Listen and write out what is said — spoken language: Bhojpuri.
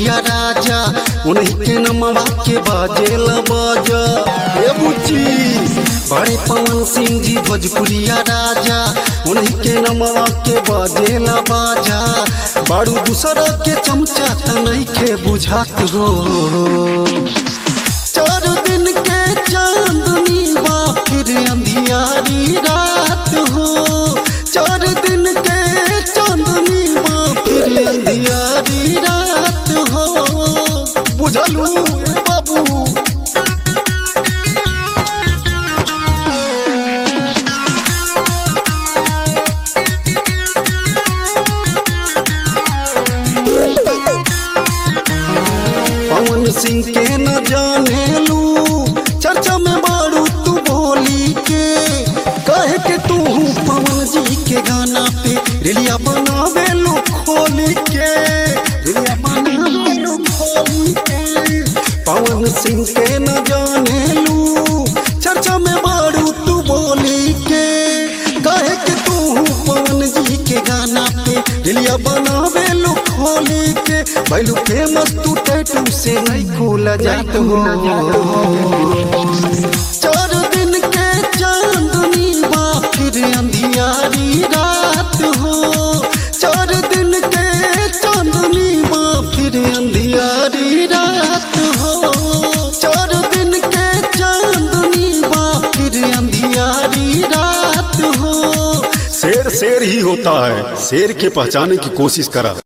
भोजपुरिया राजा उन्हीं के नमवा के बाजेल बाजा ए बुच्ची बड़े पवन सिंह जी भोजपुरिया राजा उन्हीं के नमवा के बाजेल बाजा बारू दूसरा के चमचा त नहीं के बुझात हो चार दिन के चांदनी बा फिर अंधियारी रात हो चार दिन के चांदनी बा फिर अंधियारी रात हो बुझलू बाबू पवन सिंह के न जाने लू चर्चा में बारू तू बोली के कहे के तू पवन जी के गाना पे रिलिया बनावे लो खोली के रिलिया बनावे लो खोली के पवन सिंह के न जाने लू चर्चा में बारू तू बोली के कहे के तू पवन जी के गाना पे रिलिया बनावे लो खोली के बैलू फेमस तू टैटू से नहीं खोला जात हो चार दिन के चांदनी बा फिर अंधियारी रात हो चार दिन के चांदनी बा फिर अंधियारी रात हो चार दिन के चांदनी बा फिर अंधियारी रात हो शेर शेर ही होता है शेर के पहचाने की कोशिश करा